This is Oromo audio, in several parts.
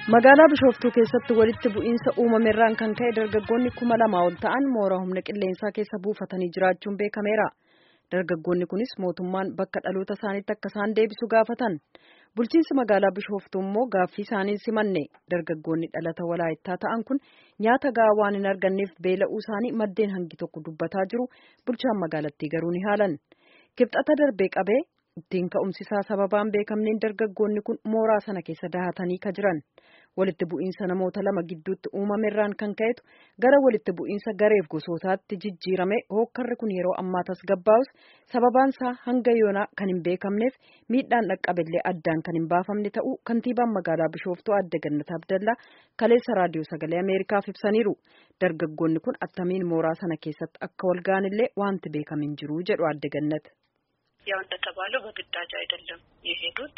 Magaalaa Bishooftuu keessatti walitti bu'iinsa uumameerraan kan ka'e dargaggoonni kuma lama ol ta'an mooraa humna qilleensaa keessa buufatanii jiraachuun beekameera. Dargaggoonni kunis mootummaan bakka dhaloota isaaniitti akka isaan deebisu gaafatan. Bulchiinsi magaalaa Bishooftuu immoo gaaffii isaanii simanne. Dargaggoonni dhalata walaayittaa ta'an kun nyaata gahaa waan hin arganneef beela'uu isaanii maddeen hangi tokko dubbataa jiru. Bulchaan magaalattii garuu ni haalan. Kibxata darbee qabee ittiin ka'umsisaa sababaan beekamneen dargaggoonni kun mooraa sana keessa dahatanii ka jiran. Walitti bu'iinsa namoota lama gidduutti uumameerraan kan ka'etu gara walitti bu'iinsa gareef gosootaatti jijjiirame hookkarri kun yeroo ammaa tasgabbaa'us sababaan isaa hanga yoonaa kan hin beekamneef miidhaan dhaqqabillee addaan kan hin baafamne ta'uu kantiibaan magaalaa Bishooftuu Adde Gannat Abdallaa kaleessa raadiyoo sagalee Ameerikaaf ibsaniiru. Dargaggoonni kun attamiin mooraa sana keessatti akka wal ga'anillee wanti beekame hin jiru jedhu Adde Gannat. ያው እንደተባለው በግዳጅ አይደለም የሄዱት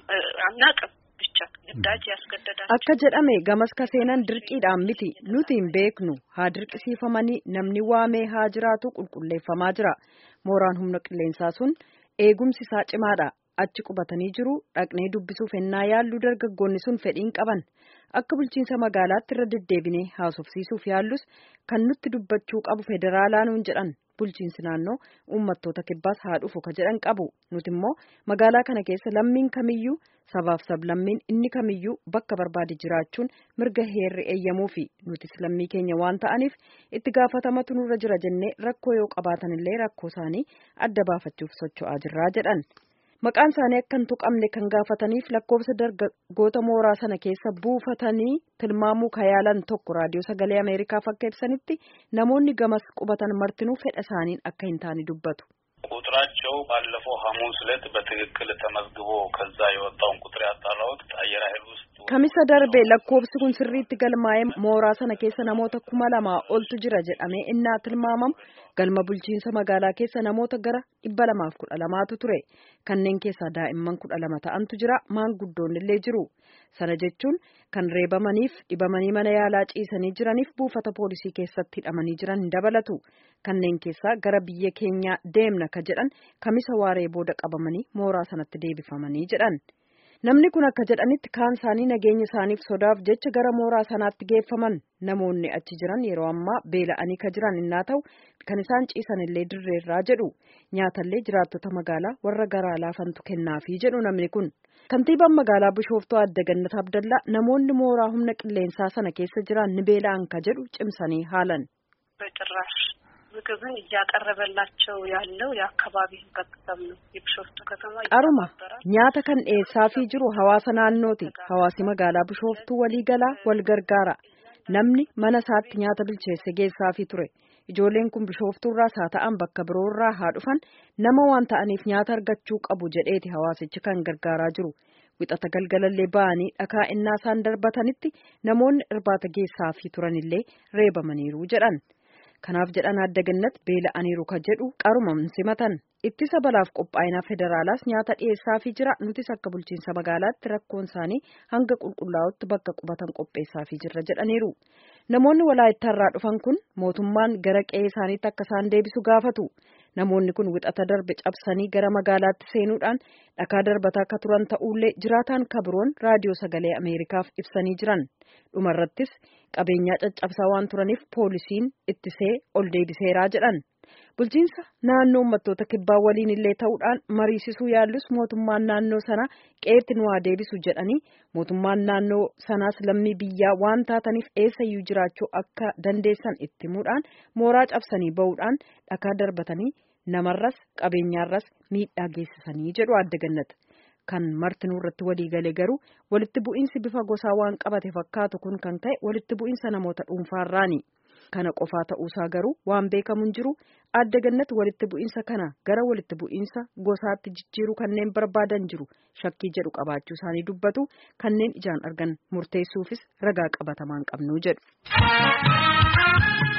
አናቅም ብቻ ግዳጅ ያስገደዳቸው akka jedhame gamas ka seenan dirqiidhaan miti nuti hin beeknu haa dirqisiifamanii namni waamee haa jiraatu qulqulleeffamaa jira mooraan humna qilleensaa sun eegumsi isaa cimaadha achi qubatanii jiru dhaqnee dubbisuuf ennaa yaallu dargaggoonni sun fedhiin qaban akka bulchiinsa magaalaatti irra deddeebinee haasofsiisuuf yaallus kan nutti dubbachuu qabu federaalaa nuun jedhan bulchiinsi naannoo uummattoota kibbaas haa dhufu ka jedhan qabu nuti immoo magaalaa kana keessa lammiin kamiyyuu sabaaf sablammiin inni kamiyyuu bakka barbaade jiraachuun mirga heerri eeyyamuu fi nutis lammii keenya waan ta'aniif itti gaafatamatu nurra jira jennee rakkoo yoo qabaatanillee rakkoo isaanii adda baafachuuf socho'aa jirraa jedhan. Maqaan isaanii akka hin tuqamne kan gaafataniif lakkoofsa dargaggoota mooraa sana keessa buufatanii tilmaamuu kayaalan tokko raadiyoo sagalee Ameerikaaf akka ibsanitti namoonni gamas qubatan martinuu fedha isaaniin akka hin taane dubbatu. ቁጥራቸው ባለፈው ሐሙስ ዕለት በትክክል ተመዝግቦ ከዛ የወጣውን ቁጥር ያጣራሁት አየር ኃይል ውስጥ Kamisa darbe lakkoofsi kun sirriitti galmaa'ee mooraa sana keessa namoota kuma lamaa oltu jira jedhamee innaa tilmaamamu galma bulchiinsa magaalaa keessa namoota gara dhibba lamaaf kudha lamaatu ture kanneen keessaa daa'imman kudha lama ta'antu jira maanguddoonni illee jiru sana jechuun kan reebamaniif dhibamanii mana yaalaa ciisanii jiraniif buufata poolisii keessatti hidhamanii jiran hin dabalatu kanneen keessaa gara biyya keenyaa deemna ka jedhan kamisa waaree booda qabamanii mooraa sanatti deebifamanii jedhan. Namni kun akka jedhanitti kaan isaanii nageenya isaaniif sodaaf jecha gara mooraa sanaatti geeffaman namoonni achi jiran yeroo ammaa beela'anii ka jiran innaa ta'u kan isaan ciisan illee dirreerraa jedhu nyaatallee jiraattota magaalaa warra garaa laafantu kennaafii jedhu namni kun. Kantiibaan magaalaa Bishooftuu Adde Gannat Abdallaa namoonni mooraa humna qilleensaa sana keessa jiran ni beela'an ka jedhu cimsanii haalan. በጭራሽ ምግብን እያቀረበላቸው ያለው የአካባቢ ህብረተሰብ ነው። የቢሾፍቱ ከተማ qaruma nyaata kan dhiyeessaafii jiru hawaasa naannooti hawaasi magaalaa bishooftuu walii galaa wal gargaara namni mana isaatti nyaata bilcheesse geessaafii ture ijoolleen kun bishooftuurraas haa ta'an bakka biroorraa haa dhufan nama waan ta'aniif nyaata argachuu qabu jedheeti hawaasichi kan gargaaraa jiru wixata galgalallee ba'anii dhakaa innaa isaan darbatanitti namoonni irbaata geessaafii turanillee reebamaniiru jedhan. kanaaf jedhan adda gannat beela'aniiru ka jedhu qaruma simatan ittisa balaaf qophaa'inaa federaalaas nyaata dhiyeessaafii jira nutis akka bulchiinsa magaalaatti rakkoon isaanii hanga qulqullaa'utti bakka qubatan qopheessaafii jirra jedhaniiru namoonni walaayittaarraa dhufan kun mootummaan gara qe'ee isaaniitti akka isaan deebisu gaafatu namoonni kun wixata darbe cabsanii gara magaalaatti seenuudhaan dhakaa darbataa akka turan ta'ullee jiraataan kabiroon raadiyoo sagalee ameerikaaf ibsanii jiran dhumarrattis qabeenyaa caccabsaa waan turaniif poolisiin ittisee ol deebiseeraa jedhan bulchiinsa naannoo uummattoota kibbaa waliin illee ta'uudhaan mariisisuu yaallus mootummaan naannoo sana qeetti nu haa deebisu jedhanii mootummaan naannoo sanaas lammii biyyaa waan taataniif eessayyuu jiraachuu akka dandeessan itti himuudhaan mooraa cabsanii ba'uudhaan dhakaa darbatanii namarras qabeenyaarras miidhaa geessisanii jedhu adda gannat. kan martinuu irratti walii galee garuu walitti bu'iinsi bifa gosaa waan qabate fakkaatu kun kan ta'e walitti bu'iinsa namoota dhuunfaarraani kana qofaa ta'uusaa garuu waan beekamu hin jiru adda gannat walitti bu'iinsa kana gara walitti bu'iinsa gosaatti jijjiiruu kanneen barbaadan jiru shakkii jedhu qabaachuu isaanii dubbatu kanneen ijaan argan murteessuufis ragaa qabatamaan qabnu jedhu.